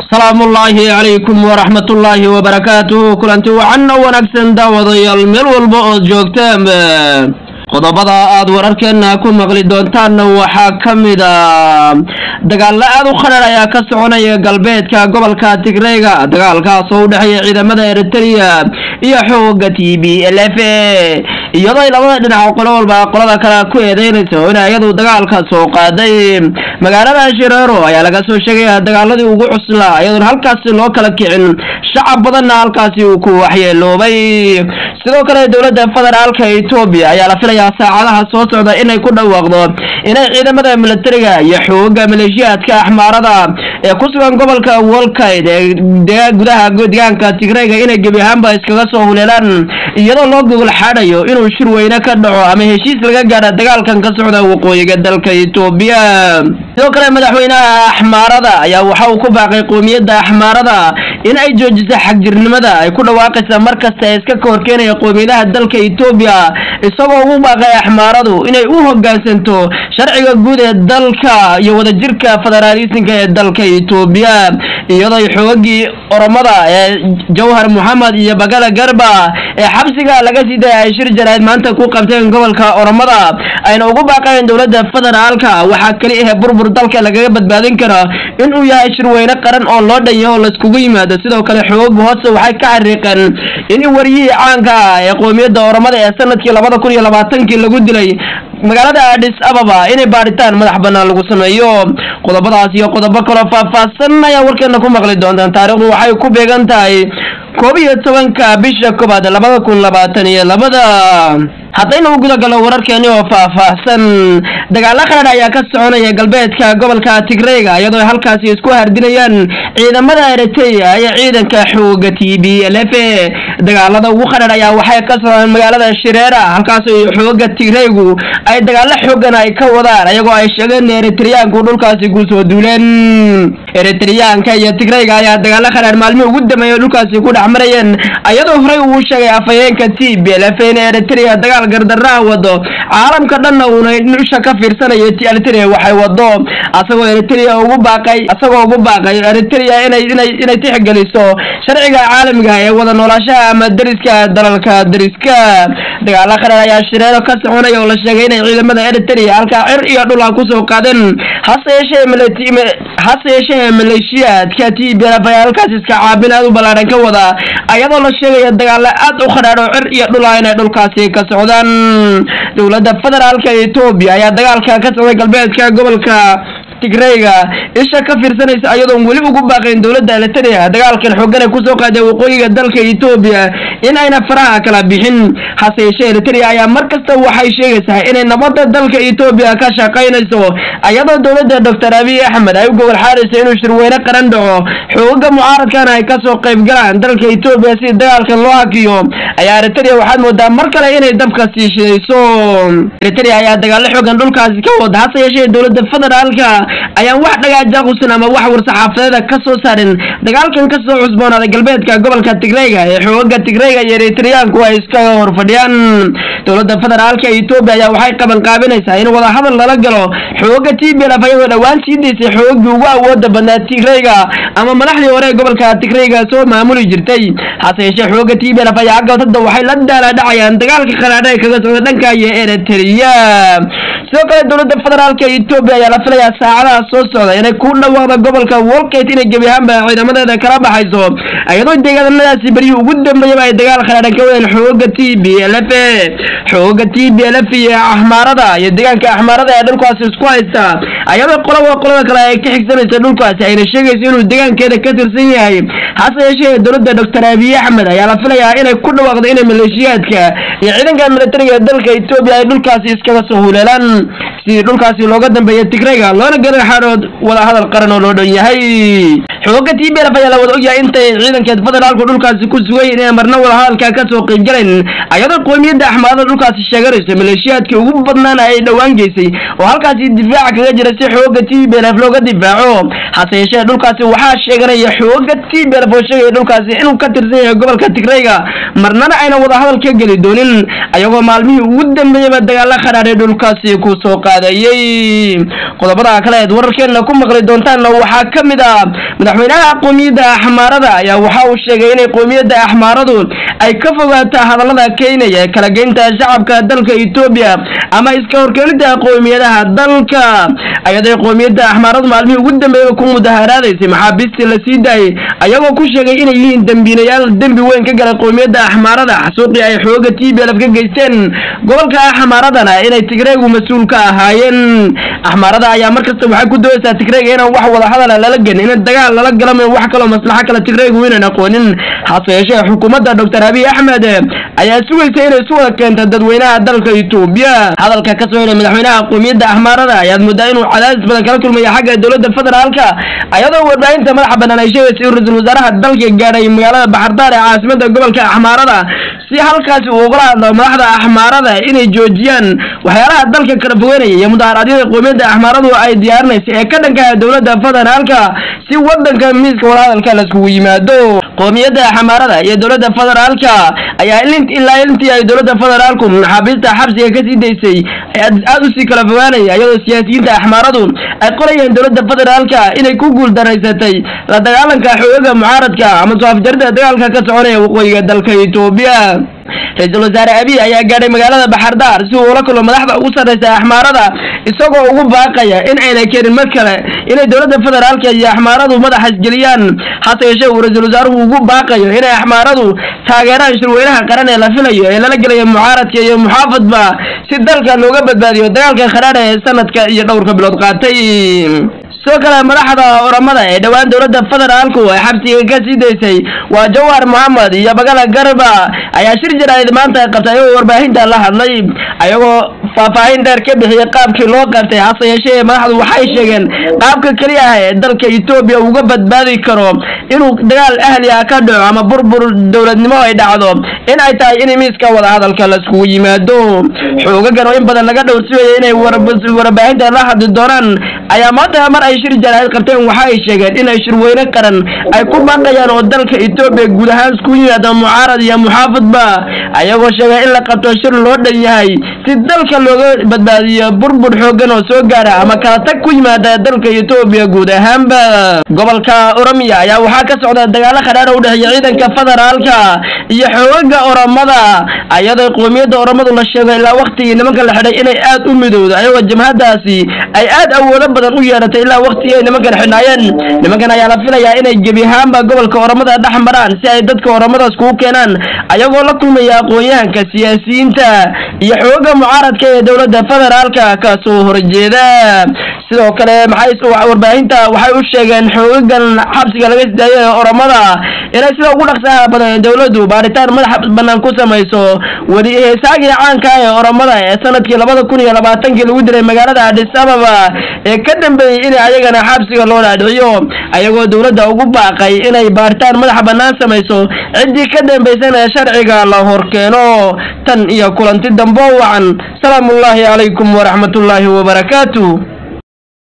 salaamullaahi calaykum waraxmatullaahi wabarakaatuhu kulanti wacan oo wanaagsan daawadayaal meel walba ood joogtaanba qodobada aad wararkeena ku maqli doontaanna waxaa ka mid a dagaalo aad u khadhar ayaa ka soconaya galbeedka gobolka tigreyga dagaalkaas oo u dhexeeya ciidamada eritrea iyo xooga t b l f iyadoo ay labada dhinac qolo walba qolada kale ku eedeynayso in iyadu dagaalka soo qaaday magaalada shireero ayaa laga soo sheegaya dagaaladii ugu cuslaa iyadoona halkaasi loo kala kicin shacab badanna halkaasi uu ku waxyeeloobay sidoo kale dowladda federaalka etoobiya ayaa la filayaa saacadaha soo socda inay ku dhawaaqdo inay ciidamada milatariga iyo xooga maleeshiyaadka axmaarada ee ku sugan gobolka wolkayd ee gudaha deegaanka tigreyga inay gebi ahaanba iskaga soo huleelaan iyadoo loo gogol xaadhayo inuu shir weyne ka dhaco ama heshiis laga gaadha dagaalkan ka socda waqooyiga dalka etoobiya sidoo kale madaxweynaha axmaarada ayaa waxa uu ku baaqay qoomiyadda axmaarada in ay joojisa xagjirnimada ay ku dhawaaqaysa mar kasta ee iska ka horkeenaya qoomiyadaha dalka etoobiya isagoo ugu baaqay axmaaradu inay u hogaansanto sharciga guud ee dalka iyo wadajirka federaalisinka ee dalka etoobiya iyadoo xoogagii oromada ee jawhar moxamed iyo bagala garba ee xabsiga laga sii daya ay shir jarayd maanta ku qabteen gobolka oromada ayna ugu baaqayeen dowladda federaalka waxaa keli ahe burbur dalka lagaga badbaadin kara inuu yahay shirweyne qaran oo loo dhanyaho laiskugu yimaado sidoo kale xoogu hoose waxay ka xariiqeen in waryihii caanka ah ee qoomiyadda oromada ee sanadkii labada kun iyo labaatankii lagu dilay magaalada adis ababa inay baadhitaan madax banaan lagu sameeyo qodobadaas iyo qodobo kaloo faahfaahsan ayaa warkeena ku maqli doontaan taariikhdu waxay ku beegan tahay koob iyo tobanka bisha koobaad labada kun labaatan iyo labada haddayna u gudagalno wararkeeni oo faahfaahsan dagaalo qaradh ayaa ka soconaya galbeedka gobolka tigreyga iyadoo halkaasi isku hardinayaan ciidamada eritrea iyo ciidanka xooga t b l f dagaalada ugu qadhadh ayaa waxay ka socdaan magaalada shireera halkaas xooga tigreygu ay dagaalo xoogan ay ka wadaan iyagoo ay sheegeen eritreyaanku dhulkaasi kusoo duuleen eritreyaanka iyo tigreyga ayaa dagaalo qadhaadh maalmihii ugu dambeeya dhulkaasi ku dhex marayeen iyadoo horey uu sheegay afhayeenka t b l f in eritrea dagaal gardarraha wado caalamka dhanna uuna nusha ka fiirsanayo eritrea waxay wado asagoo eritrea ugu baaqay asagoo ugu baaqay eritrea inay inay inay tixgeliso sharciga caalamiga ee wada noolaashaha ama dariska dalalka dariska dagaalo qarar ayaa shireero ka soconaya oo la sheegay inay ciidamada eritrea halkaa cir iyo dhul ah kusoo qaadeen hase yeeshee hase yeeshee maleeshiyaadka t b lf ayaa halkaas iska caabin aad u ballaaran ka wada ayadoo la sheegaya dagaalo aad u khadhaadh oo cir iyo dhul ah inay dhulkaasi ka socdaan dowladda federaalka etoobiya ayaa dagaalka ka socday galbeedka gobolka tigreyga isha ka fiirsanaysa ayadoon weli ugu baaqayn dowladda eritrea dagaalkan xoogan ay kusoo qaadeen waqooyiga dalka etoobiya in ayna faraha kala bixin hase yeeshee eritrea ayaa mar kasta waxay sheegaysaa inay nabadda dalka etoobiya ka shaqaynayso ayadoo dowladda doctor abiy axmed ay u gobol xaarayso inuu shirweyne qaran dhaco xooga mucaaradkana ay kasoo qayb galaan dalka etoobiya si dagaalkan loo hakiyo ayaa eritrea waxaad moodaa mar kale inay dabka sii shidayso eritrea ayaa dagaalo xoogan dhulkaasi ka wada hase yeeshee dowladda federaalka ayaan wax dhagaajaqusan ama wax war-saxaafadeeda ka soo saarin dagaalkan ka soo cusboonaaday galbeedka gobolka tigreyga ee xooga tigreyga iyo eritreyaanku ay iskaga horfadhiyaan dowladda federaalka etoobiya ayaa waxay qaban qaabinaysaa in wadahadal lala galo xooga t b lf ayagoo dhowaan sii daysay xoogii ugu awooda badnaa tigreyga ama madaxdii hore ee gobolka tigreyga soo maamuli jirtay hase yeeshee xooga t b lf ayaa agabtada waxay la daala dhacayaan dagaalka khanaadha ee kaga socda dhanka iyo eritrea sidoo kale dowladda federaalka etoobiya ayaa la filayaa saacadaha soo socda inay ku dhawaaqda gobolka wolkate inay gebi ahaanba ciidamadeeda kala baxayso iyadoo deegaanadaasi beryihii ugu dambeeyaba ay dagaal khadhaadhan ka wadeen xooga t b l f xooga t b l f iyo axmaarada iyo deegaanka axmaarada ee dhulkaasi isku haysta ayadoo qolaba qolada kale ay ka xigsanaysa dhulkaasi ayna sheegayso inuu deegaankeeda ka tirsan yahay hase yeeshee dowladda doctor abiy axmed ayaa la filayaa inay ku dhawaaqdo inay maleeshiyaadka iyo ciidanka militariga ee dalka etoobiya ay dhulkaasi iskaga soo huleelaan sidii dhulkaasi looga dambeeya tigreyga loona garan xaarood wada hadal qaran oo loo dhan yahay xooga t b lf ayaa la wada ogyahay intay ciidankeed federaalku dhulkaasi ku sugay inay marna wada hadalka ka soo qayb galayn ayadoo qoomiyadda axmaarada dhulkaasi sheeganayso maleeshiyaadkii ugu badnaana ay dhowaan geysay oo halkaasi difaaca kaga jira si xooga t b lf looga difaaco hase yeeshee dhulkaasi waxaa sheeganaya xooga t b lf oo sheegaya dhulkaasi inuu ka tirsan yahay gobolka tigreyga marnana ayna wada hadal ka geli doonin ayagoo maalmihii ugu dambeeyaba dagaalo khadhaadhay dhulkaasi ku soo qaadayey qodobada kale kaleed wararkeena ku maqli doontaanna waxaa ka mid ah madaxweynaha qoomiyadda axmaarada ayaa waxa uu sheegay inay qoomiyadda axmaaradu ay ka fogaato hadallada keenaya ee kala geynta shacabka dalka etoobiya ama iska horkeenida qoomiyadaha dalka ayadoo qoomiyadda axmaaradu maalmihii ugu dambeeyay ku mudaharaadaysay maxaabiistii la sii daayay ayagoo ku sheegay inay yihiin dembiinayaal dembi weyn ka galay qoomiyadda axmaarada xasuuqii ay xooga t b lf ka geysteen gobolka axmaaradana inay tigreegu mas-uul ka ahaayeen axmaarada ayaa markasta waxay ku doodaysaa tigreega inaan wax wada hadala lala gelin in dagaal lala galama wax kaloo maslaxo kale tigreegu inaan aqoonin hase yeeshee xukuumadda doctor abiy axmed ayaa sugaysa inay isu wada keento dadweynaha dalka etoobiya hadalka ka soo helay madaxweynaha qoomiyadda axmaarada ayaad moodaa inuu cadaadis badan kala kulmaya xagga dowladda federaalka ayadoo warbaahinta madaxa banaan ay sheegaysa in ra-iisul wasaaraha dalka gaadhay magaalada baxardaar ee caasimada gobolka axmaarada si halkaasi uu ugala hadlo madaxda axmaarada inay joojiyaan waxyaalaha dalka kala fogeynaya iyo mudaharaadyada qoomiyadda axmaaradu ay diyaarinaysa ee ka dhankaha dowladda federaalka si wadanka miiska wadahadalka laiskugu yimaado qoomiyadda axmaarada iyo dowladda federaalka ayaa ilaa intii ay dowladda federaalku maxaabiista xabsiga kasii daysay aada usii kala fogaanaya iyadoo siyaasiyiinta axmaaradu ay qorayeen dowladda federaalka inay ku guul daraysatay la dagaalanka xoogaga mucaaradka ama soo afjarida dagaalka ka soconaya waqooyiga dalka etoobiya ra-iisul wasaare abiy ayaa gaadhay magaalada baxardaar si uu ula kulmo madaxda ugu sarreysa axmaarada isagoo ugu baaqaya in ayna keenin mar kale inay dowladda federaalka iyo axmaaradu madaxa isgeliyaan hase yeeshee uu ra-iisul wasaaruhu ugu baaqayo inay axmaaradu taageeraan shirweynaha qaran ee la filayo ee lala gelayo mucaaradka iyo muxaafadba si dalka looga badbaadiyo dagaalka kharaara ee sanadka iyo dhowrka bilood qaatay sidoo kale madaxda oramada ee dhowaan dowladda federaalku ay xabsiga ka sii daysay waa jawhar moxamed iyo bagala garba ayaa shir jaraa'id maanta qabtay ayagoo warbaahinta la hadlay ayagoo faahfaahin dheer ka bixiyey qaabkii loo qabtay hase yeeshee madaxdu waxay sheegeen qaabka keliya ah ee dalka etoobiya uga badbaadi karo inuu dagaal ahli ah ka dhaco ama burbur dowladnimo ay dhacdo in ay tahay in miiska wadahadalka laiskugu yimaado xoogagan oo in badan laga dhowrsiwaya inay warbaahinta la hadli doonaan ayaa maanta mar ay shir jaraa'id qabteen waxa ay sheegeen inay shirweyne qaran ay ku baaqayaan oo dalka etoobiya guud ahaan isku yimaada mucaarad iyo muxaafadba ayagoo sheegay in la qabto shir loo dhan yahay si dalka looga badbaadiyo burbur xoogan oo soo gaara ama kala tag ku yimaada dalka etoobiya guud ahaanba gobolka oromiya ayaa waxaa ka socda dagaalo khadhaara u dhexeeya ciidanka federaalka iyo xoogaga oromada ayadoo qoomiyadda oromadu la sheego ilaa waktigii nimanka la xidhay inay aad u midowdo ayagoo jamhadaasi ay aad awoodo badan u yeeratay ilaa waktigii ay nimankan xidhnaayeen nimankan ayaa la filayaa inay gebi ahaanba gobolka oromada dhex maraan si ay dadka oromadaas kugu keenaan ayagoo la kulmaya aqoon-yahanka siyaasiyiinta iyo xooga mucaaradka ee dowladda federaalka ka soo horjeeda sidoo kale maxay warbaahinta waxay u sheegeen xoogagan xabsiga laga sidaayo ee oromada inay sida ugu dhaqsaha badan ee dowladdu baaritaan madax banaan ku samayso weli heesaagii caanka ee oromada ee sanadkii labada kun iyo labaatankii lagu diray magaalada adis ababa ee ka dambeeyey in ayagana xabsiga loo dhaadhiciyo ayagoo dowladda ugu baaqay inay baaritaan madax bannaan samayso ciddii ka dambaysana ee sharciga la horkeeno tan iyo kulanti dambo wacan salaamullaahi calaykum waraxmatullaahi wabarakaatu